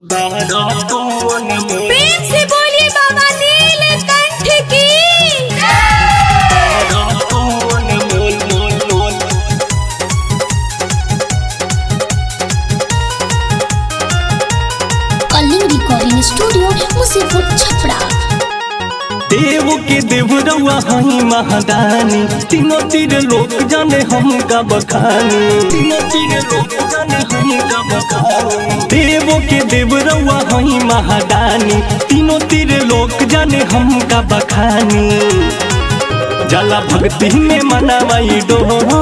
प्रेम से बोलिए बाबा नीलकंठ की कलिंग रिकॉर्डिंग स्टूडियो मुसीपुर छपरा देव के देव रउआ हई महादानी तीनों तीर लोक जाने हम का बखानी तीनों तीर लोक जाने हम का बखानी देव के देव रउआ हई महादानी तीनों तीर लोक जाने हम का बखानी जला भक्ति में मनावाई डोल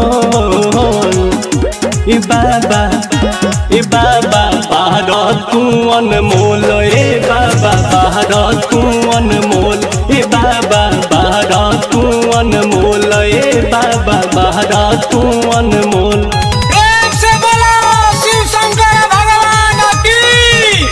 ए बाबा ए बाबा बाहर तू अनमोल ए बाबा बाहर तू अनमोल ए बाबा बाहर तू अनमोल ए बाबा बाहर तू अनमोल प्रेम से बोलो शिव शंकर भगवान की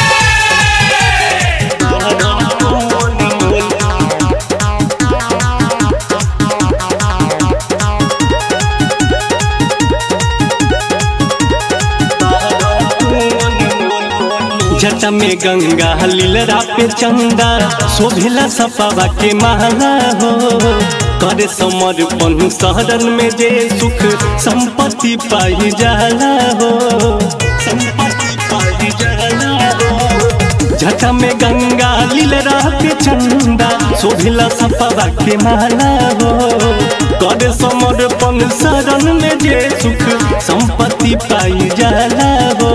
जटा में गंगा लीलरा पे चंदा शोभिला सपावा के माला हो करे समर्पण शहरन में जे सुख संपत्ति पाई जाला हो संपत्ति पाई जाला हो जटा में गंगा लीलरा पे चंदा शोभिला सपावा के माला हो करे समर्पण शरण में जे सुख संपत्ति पाई जाला हो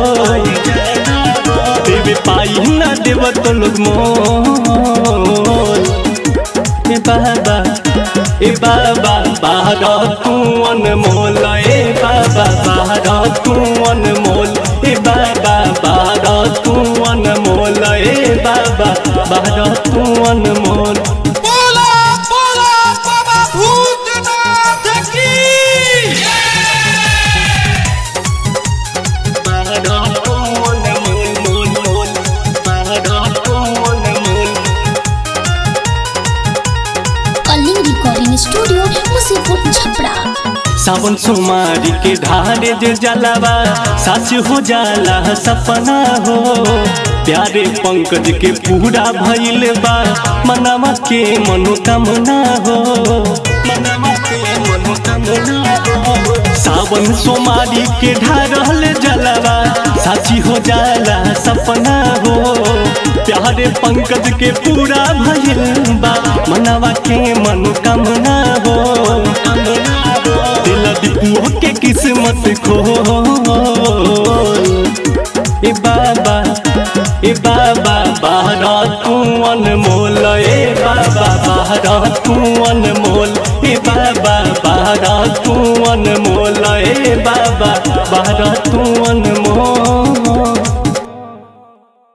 देवे पाई ना देव तो लोग मोल ए बाबा ए बाबा बाहर तू अनमोल ए बाबा बाहर तू अनमोल ए बाबा बाहर तू अनमोल ए बाबा बाहर तू अनमोल बोलो बोलो बाबा भूतनाथ की कलिंग रिकॉर्डिंग स्टूडियो मुसीपुर छपरा सावन सोमारी के ढारे जे जलावा साच हो जाला सपना हो प्यारे पंकज के पूरा भइल बा मनवा के मनोकामना हो मनवा के मनोकामना हो सावन सोमारी के ढारल जलावा साची हो जाला सपना हो प्यारे पंकज के पूरा भइल बा मनवा के मनोकामना हो दिल दीपुओ के किस्मत खो ए बाबा ए बाबा बाहर तू अनमोल ए बाबा बाहर तू अनमोल ए बाबा बाहर तू अनमोल ए बाबा